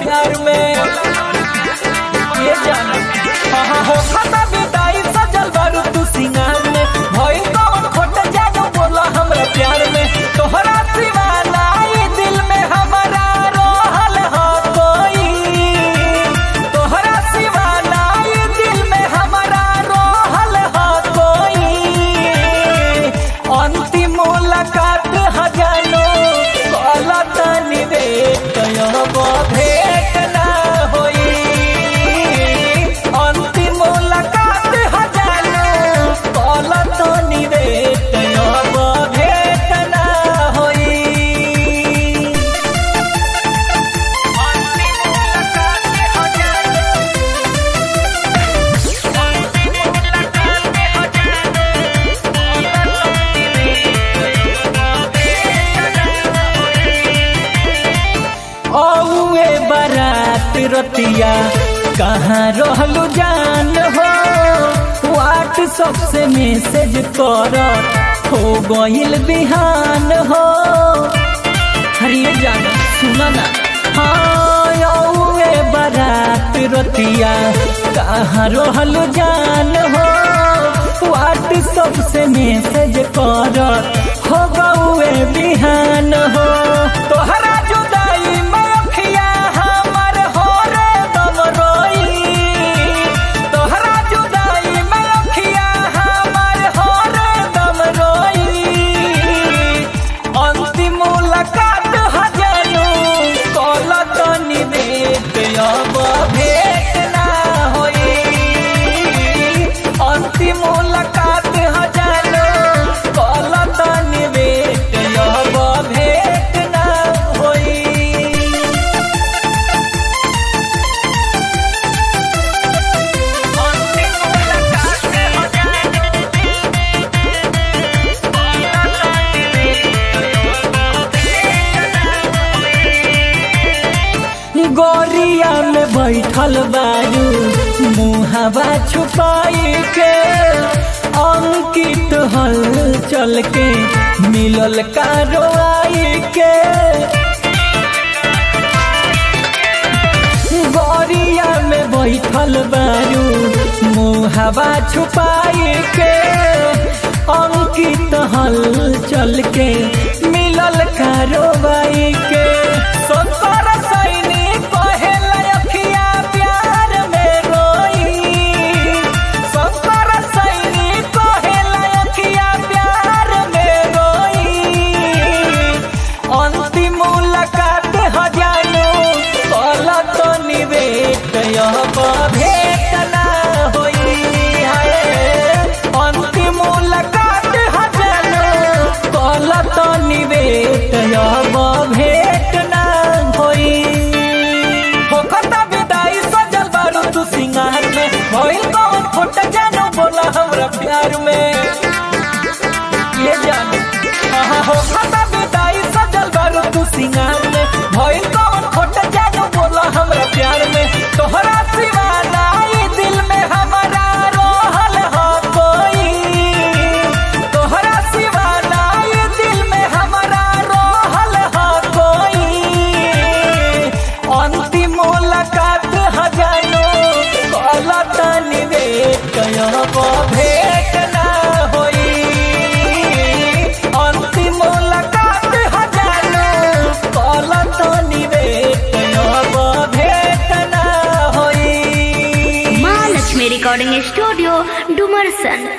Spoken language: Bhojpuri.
प्यार में ये जाना हाँ हाँ हो खाता विदाई सजल बारू तू सिंगार में भइल कौन खोट जानो बोला हमरा प्यार में तोहरा सिवा नाई दिल में हमारा रहल हो कोई तोहरा सिवा नाई दिल में हमारा रहल हो कोई अंतिम मुलाकात हजानो कला तनी रे कयब भेट ना होई अंतिम मुलाकात हजानो कला तनी रे कयब भेट ना होई अंतिम मुलाकात हजानो अंतिम मुलाकात औए बारात रतिया कहाँ रहलू जान हो व्हाट्सअप से मैसेज कर हो गइल बिहान हो हरिये जान सुना ना हाँ औए बारात रतिया कहाँ रहलू जान हो व्हाट्सअप से मैसेज कर हो गए बिहान हो तोहरा जुदाई में अखिया हमर हो रे दम रोई तोहरा जुदाई में अखिया हमर हो रे दम रोई अंतिम मुलाकात हजानु कल तनी भेट अब भेट ना होई अंतिम मुलाकात हजानु कल तनी भेट अब भेट ना होई अंतिम मुलाकात गोरिया में बैठल बारू मुहावा छुपाई के अंकित हल चल के मिलल कारवाई के गोरिया में बैठल बारू मुहावा छुपाई के अंकित हल चल के मिलल कारवाई के संसार सैनी कहेला अखिया प्यार में रोई संसार सैनी कहेला अखिया प्यार में रोई अंतिम मुलाकात हजानो कल तो निवेट अब भेट ना होई है अंतिम मुलाकात हजानो कल तो निवेट अब भेट ना होई होखता विदाई सजल बारू तू सिंगार में भइल कौन खोट जानो बोला हमरा प्यार में ये जान हाँ हो खाता विदाई सजल बारू तू सिंगार में भइल कौन खोट जानो बोला हमरा प्यार में तोहरा सिवा नाई दिल में हमारा रहल हो कोई तोहरा सिवा नाई दिल में हमारा रहल हो कोई अंतिम मुलाकात हजानो कल तनी रे कयब भेट ना होई अंतिम मुलाकात हजानो कल तनी रे कयब भेट ना होई महालक्ष्मी रिकॉर्डिंग स्टूडियो डुमरसन